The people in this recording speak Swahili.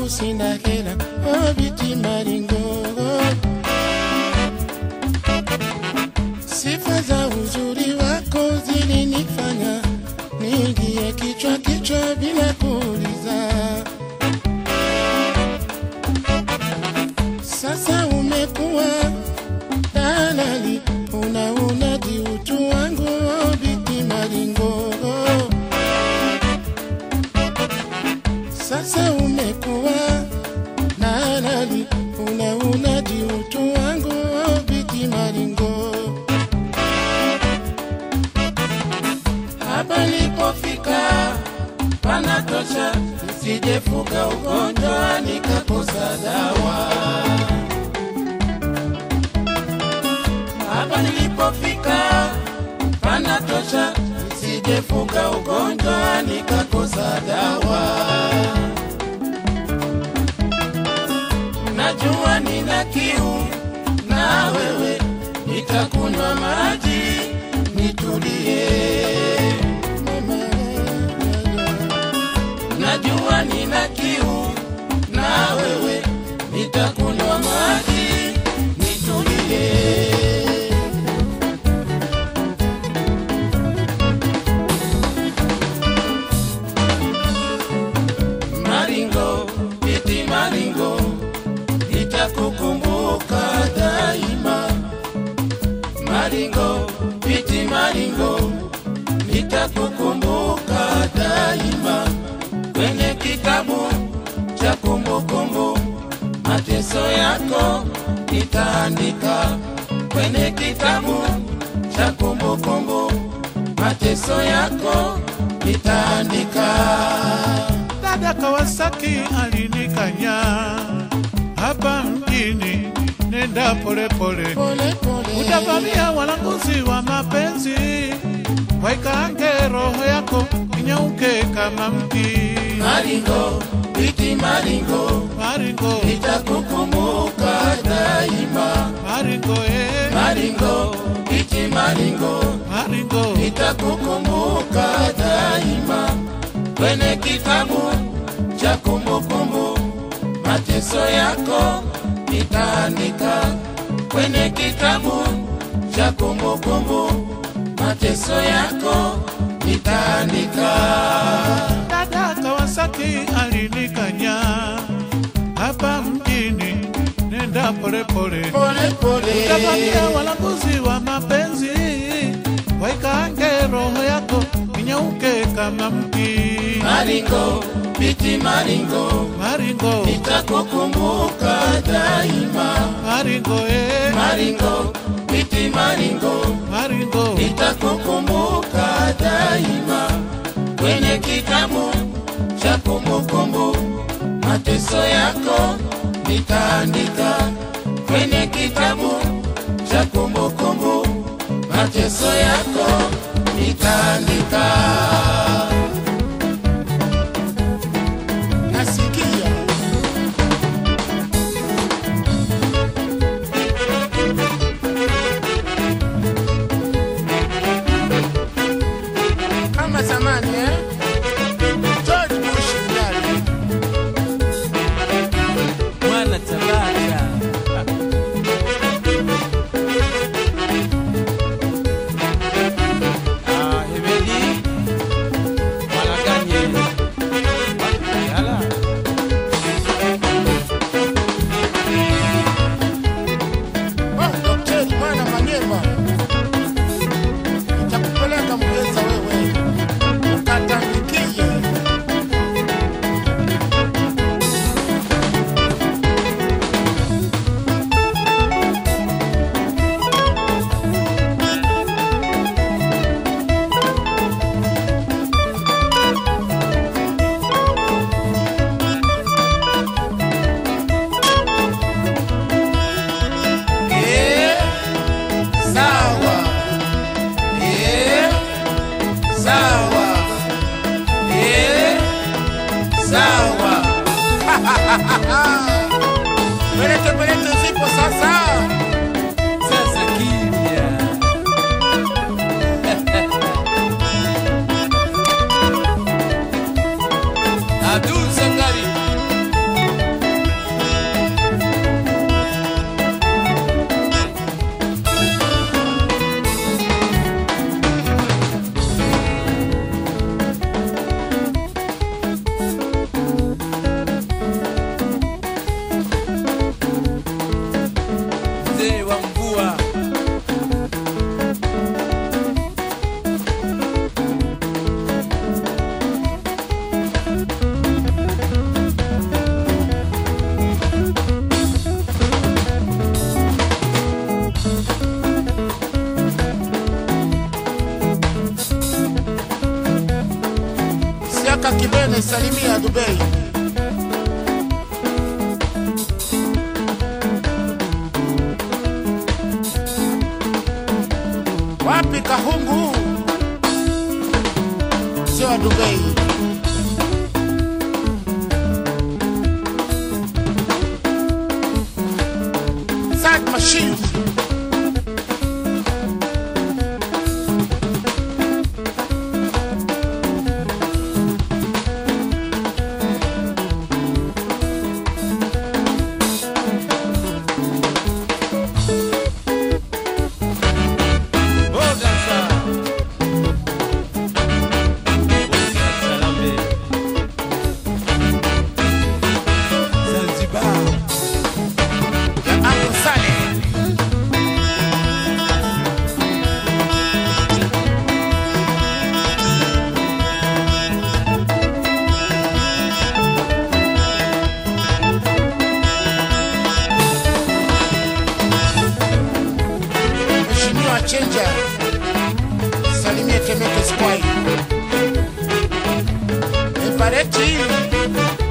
sababu sina hela. Oh, biti maringo, sifa za uzuri wako zilinifanya niingie kichwa kichwa bila kuuliza. Sasa umekuwa dalali, unaunadi utu wangu, oh, biti maringo. Sasa umekuwa dalali, unaunadi utu wangu, oh, biti maringo. Hapa nilipofika panatosha, nisijefuka ugonjwa nikakosa dawa. Hapa nilipofika panatosha, nisijefuka ugonjwa nikakosa dawa. Najua nina kiu na wewe, nitakunywa maji nitulie. Najua nina kiu na wewe, nitakunywa maji nitulie. Maringo, iti maringo, nitakukumbuka daima. Maringo, iti maringo, nitakukumbuka daima. Kwenye kitabu cha kumbukumbu, mateso yako nitaandika. Kwenye kitabu cha kumbukumbu, mateso yako nitaandika. Dada Kawasaki alinikanya hapa mjini, nenda polepole, Pole pole, utavamia walanguzi wa mapenzi, waikange roho yako inyauke kama mti. Maringo, iti maringo, Maringo, nitakukumbuka daima. maringo, eh, Maringo, iti maringo, maringo, nitakukumbuka daima. Kwenye kitabu cha kumbukumbu, mateso yako nitaandika. Kwenye kitabu cha kumbukumbu, mateso yako nitaandika. Dada Kawasaki alinikanya hapa mjini, nenda polepole, Pole pole, utavamia walanguzi wa mapenzi, waikange roho yako inyauke kama mti. Maringo, biti maringo, Maringo, nitakukumbuka daima. maringo, eh, Maringo, biti maringo, maringo, nitakukumbuka daima. Kwenye kitabu cha kumbukumbu, mateso yako nitaandika. Kwenye kitabu cha kumbukumbu, mateso yako nitaandika. Nasikia kama zamani eh? George Bush ndani. Mwana Tabata. Ah, Hebedi. Mwana Ganye. Yala. Oh, Daktari mwana Manyema, nitakupeleka Mgeza wewe ukatambikie. Eh, sawa. Eh, sawa. Eh, sawa. Pelete pelete zipo sasa. Sasa kimya. Abdul Sangari. Kaka Kibene, salimia Dubai. Wapi Kahungu? Sio wa Dubai. Sad machine. Boga sa. Boga Salambe. Zanzibar. ya Uncle Saleh. Mheshimiwa Chenja, salimie Temeke Square. Evareti